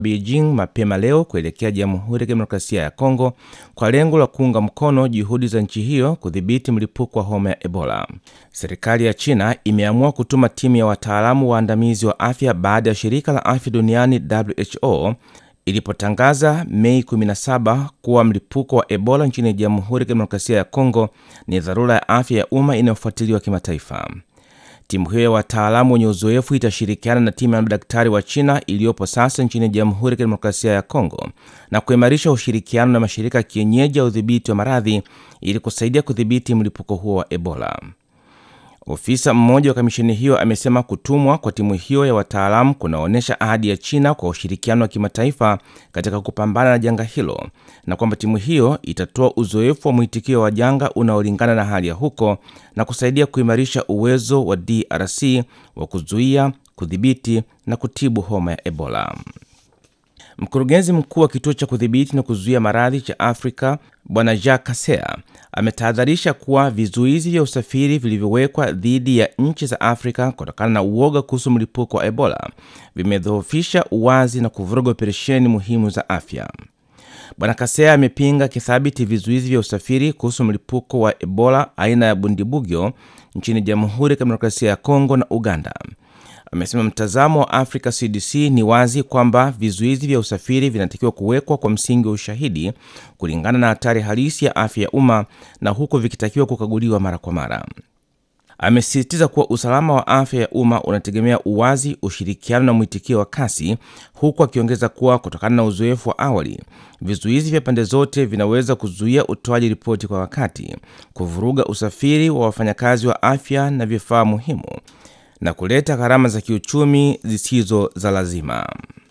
Beijing mapema leo kuelekea Jamhuri ya Kidemokrasia ya Kongo kwa lengo la kuunga mkono juhudi za nchi hiyo kudhibiti mlipuko wa homa ya Ebola. Serikali ya China imeamua kutuma timu ya wataalamu waandamizi wa afya baada ya shirika la afya duniani WHO ilipotangaza Mei 17 kuwa mlipuko wa Ebola nchini Jamhuri ya Kidemokrasia ya Kongo ni dharura ya afya ya umma inayofuatiliwa kimataifa. Timu hiyo ya wataalamu wenye uzoefu itashirikiana na timu ya madaktari wa China iliyopo sasa nchini Jamhuri ya Kidemokrasia ya Kongo na kuimarisha ushirikiano na mashirika ya kienyeji ya udhibiti wa maradhi ili kusaidia kudhibiti mlipuko huo wa Ebola. Ofisa mmoja wa kamisheni hiyo amesema kutumwa kwa timu hiyo ya wataalamu kunaonyesha ahadi ya China kwa ushirikiano wa kimataifa katika kupambana na janga hilo na kwamba timu hiyo itatoa uzoefu wa mwitikio wa janga unaolingana na hali ya huko na kusaidia kuimarisha uwezo wa DRC wa kuzuia, kudhibiti na kutibu homa ya Ebola. Mkurugenzi mkuu wa kituo cha kudhibiti na kuzuia maradhi cha Afrika Bwana Jacques Kasea ametahadharisha kuwa vizuizi vya usafiri vilivyowekwa dhidi ya nchi za Afrika kutokana na uoga kuhusu mlipuko wa Ebola vimedhoofisha uwazi na kuvuruga operesheni muhimu za afya. Bwana Kasea amepinga kithabiti vizuizi vya usafiri kuhusu mlipuko wa Ebola aina ya Bundibugyo nchini Jamhuri ya Kidemokrasia ya Kongo na Uganda. Amesema mtazamo wa Africa CDC ni wazi kwamba vizuizi vya usafiri vinatakiwa kuwekwa kwa msingi wa ushahidi kulingana na hatari halisi ya afya ya umma na huku vikitakiwa kukaguliwa mara kwa mara. Amesisitiza kuwa usalama wa afya ya umma unategemea uwazi, ushirikiano na mwitikio wa kasi, huku akiongeza kuwa kutokana na uzoefu wa awali, vizuizi vya pande zote vinaweza kuzuia utoaji ripoti kwa wakati, kuvuruga usafiri wa wafanyakazi wa afya na vifaa muhimu na kuleta gharama za kiuchumi zisizo za lazima.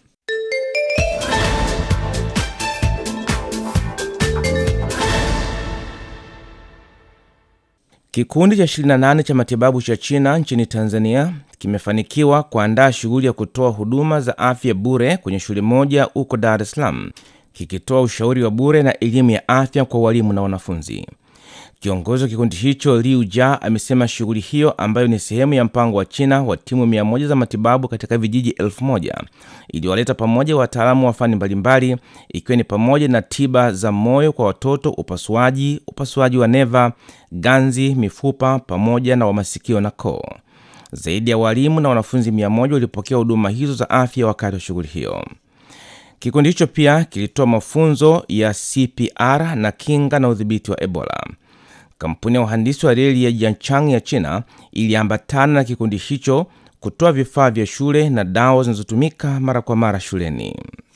Kikundi cha 28 cha matibabu cha China nchini Tanzania kimefanikiwa kuandaa shughuli ya kutoa huduma za afya bure kwenye shule moja huko Dar es Salaam, kikitoa ushauri wa bure na elimu ya afya kwa walimu na wanafunzi. Kiongozi wa kikundi hicho Liu Jia amesema shughuli hiyo ambayo ni sehemu ya mpango wa China wa timu mia moja za matibabu katika vijiji elfu moja iliwaleta pamoja wataalamu wa fani mbalimbali ikiwa ni pamoja na tiba za moyo kwa watoto, upasuaji, upasuaji wa neva, ganzi, mifupa pamoja na wa masikio na koo. Zaidi ya walimu na wanafunzi mia moja walipokea huduma hizo za afya wakati wa shughuli hiyo. Kikundi hicho pia kilitoa mafunzo ya CPR na kinga na udhibiti wa Ebola. Kampuni ya uhandisi wa reli ya Jiangchang ya China iliambatana na kikundi hicho kutoa vifaa vya shule na dawa zinazotumika mara kwa mara shuleni.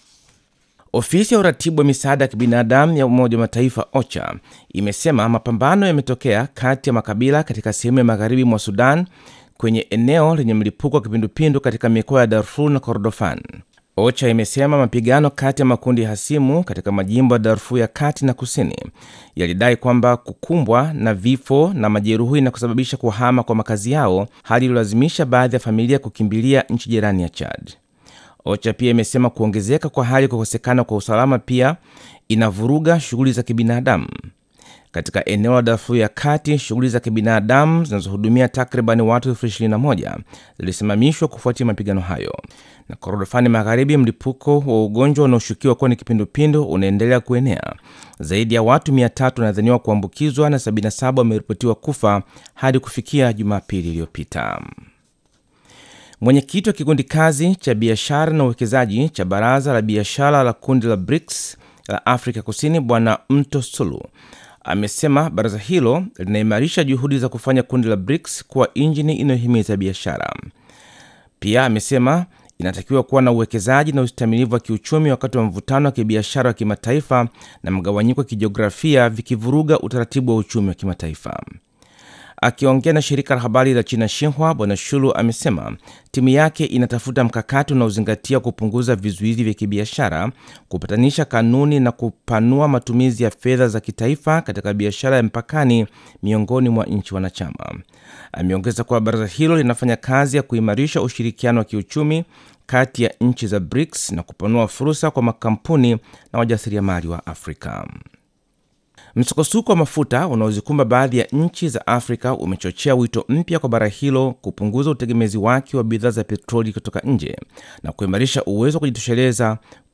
Ofisi ya uratibu wa misaada ya kibinadamu ya Umoja wa Mataifa OCHA imesema mapambano yametokea kati ya makabila katika sehemu ya magharibi mwa Sudan kwenye eneo lenye mlipuko wa kipindupindu katika mikoa ya Darfur na Kordofan. OCHA imesema mapigano kati ya makundi hasimu katika majimbo ya Darfur ya kati na kusini yalidai kwamba kukumbwa na vifo na majeruhi na kusababisha kuhama kwa makazi yao, hali iliyolazimisha baadhi ya familia kukimbilia nchi jirani ya Chad. OCHA pia imesema kuongezeka kwa hali ya kukosekana kwa usalama pia inavuruga shughuli za kibinadamu katika eneo la Darfur ya kati. Shughuli za kibinadamu zinazohudumia takriban watu elfu ishirini na moja zilisimamishwa kufuatia mapigano hayo, na Korodofani Magharibi, mlipuko wa ugonjwa unaoshukiwa kuwa ni kipindupindu unaendelea kuenea. Zaidi ya watu 300 wanadhaniwa kuambukizwa na 77 wameripotiwa kufa hadi kufikia Jumapili iliyopita. Mwenyekiti wa kikundi kazi cha biashara na uwekezaji cha baraza la biashara la kundi la BRICS la Afrika Kusini, Bwana Mto Sulu amesema baraza hilo linaimarisha juhudi za kufanya kundi la BRICS kuwa injini inayohimiza biashara. Pia amesema inatakiwa kuwa na uwekezaji na ustamilivu wa kiuchumi wakati wa mvutano wa kibiashara wa kimataifa na mgawanyiko wa kijiografia vikivuruga utaratibu wa uchumi wa kimataifa. Akiongea na shirika la habari la China Xinhua, Bwana Shulu amesema timu yake inatafuta mkakati unaozingatia kupunguza vizuizi vya kibiashara, kupatanisha kanuni na kupanua matumizi ya fedha za kitaifa katika biashara ya mpakani miongoni mwa nchi wanachama. Ameongeza kuwa baraza hilo linafanya kazi ya kuimarisha ushirikiano wa kiuchumi kati ya nchi za BRICS na kupanua fursa kwa makampuni na wajasiriamali wa Afrika. Msukosuko wa mafuta unaozikumba baadhi ya nchi za Afrika umechochea wito mpya kwa bara hilo kupunguza utegemezi wake wa bidhaa za petroli kutoka nje na kuimarisha uwezo wa kujitosheleza